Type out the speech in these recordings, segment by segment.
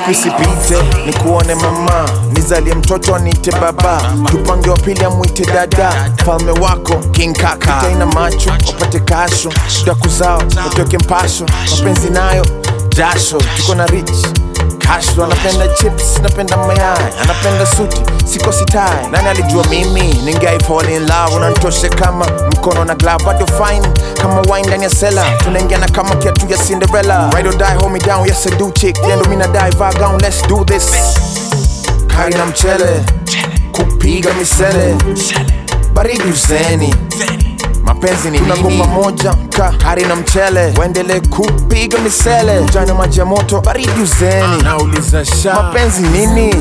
siku isipite ni kuone mama nizalie mtoto aniite baba tupange wa pili amwite dada falme wako king kaka itaina macho wapate kasho daku zao watoke mpasho mapenzi nayo jasho tuko na rich Cashflow anapenda chips, napenda mayai, anapenda suti, siko sitai. Nani alijua mimi ningai fall in love, unanitoshe kama mkono na glove, bado fine kama wine ndani ya sela, tunaingiana kama kiatu ya Cinderella. Ride or die, hold me down, yes I do chick, yendo mina die, vibe down, let's do this. Kari na mchele, kupiga misele, baridi useni mapenzi ni tunako pamoja ka hari na mchele waendele kupiga misele jana maji ya moto baridi uzeni nauliza sha mapenzi nini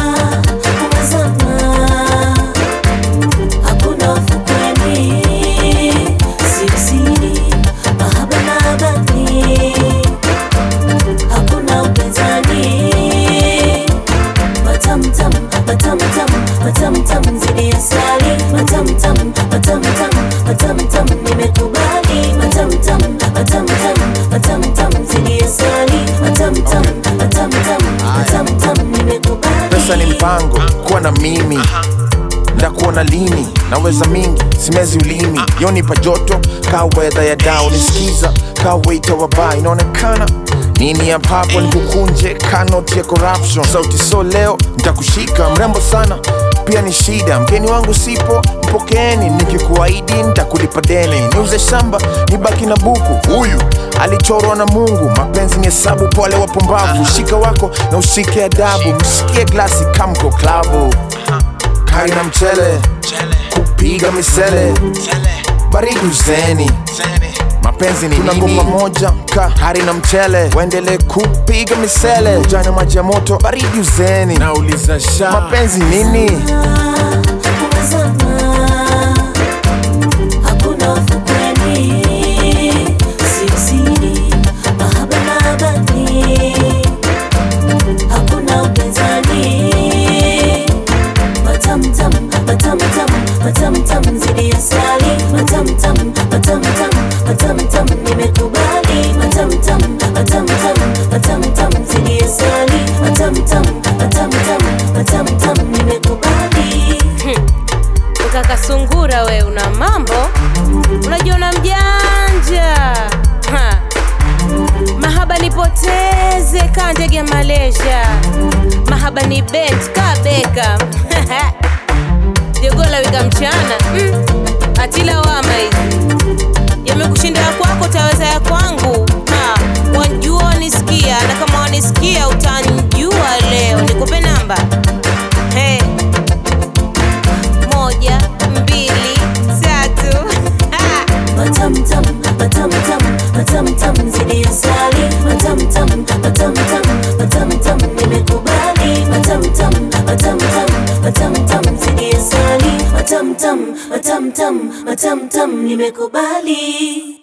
Hakuna ufukweni, siri siri, mahaba mahabani. Hakuna upinzani, matamu tamu, matamu tamu, matamu tamu zidi ya asali. Matamu tamu, matamu tamu, matamu tamu nimekubali. Matamu tamu, matamu tamu, matamu tamu zidi ya asali. Matamu tamu, matamu tamu, matamu tamu nimekubali. pesa ni mpango kuwa na mimi ndakuona lini naweza mingi simezi ulimi yonipa joto ka wedha ya dao nisikiza ka weita wa baa inaonekana nini ya papo nikukunje ka noti ya corruption sauti so leo nitakushika mrembo sana pia ni shida mgeni wangu sipo mpokeeni nikikuahidi nitakulipa deni niuze shamba nibaki na buku huyu alichorwa na mungu mapenzi ni hesabu pole wapumbavu shika wako na ushike adabu msikie glasi kamko klabu kari na mchele kupiga misele baridi uzeni mapenzi ni tunako pamoja ka hari na mchele waendele kupiga misele jana maji ya moto baridi uzeni nauliza sha mapenzi nini Hakuna ufukweni, siri siri, mahaba mahabani. Hakuna upinzani, matamu tamu, matamu tamu, matamu tamu zidi ya asali. Matamu tamu, matamu tamu, matamu tamu nimekubali. Matamu tamu, matamu tamu, matamu tamu zidi ya asali. Matamu tamu, matamu tamu, matamu tamu nimekubali. Ukaka sungura we una mambo, unajiona mjanja ha. Mahaba nipoteze ka ndege ya Malaysia, mahaba ni bet ka beka jogola wika mchana mm. Atila wama hizi yamekushinda ya kwako, taweza ya kwangu ha. Wajua wanisikia, na kama wanisikia utanjua leo. Nikupe namba hey. Moja, mbili, tatu. Ha! Matamu tamu, matamu tamu, matamu tamu zidi ya asali. Matamu tamu, matamu tamu, matamu tamu nimekubali. Matamu tamu, matamu tamu, matamu tamu zidi ya asali. Matamu tamu, matamu tamu, matamu tamu nimekubali.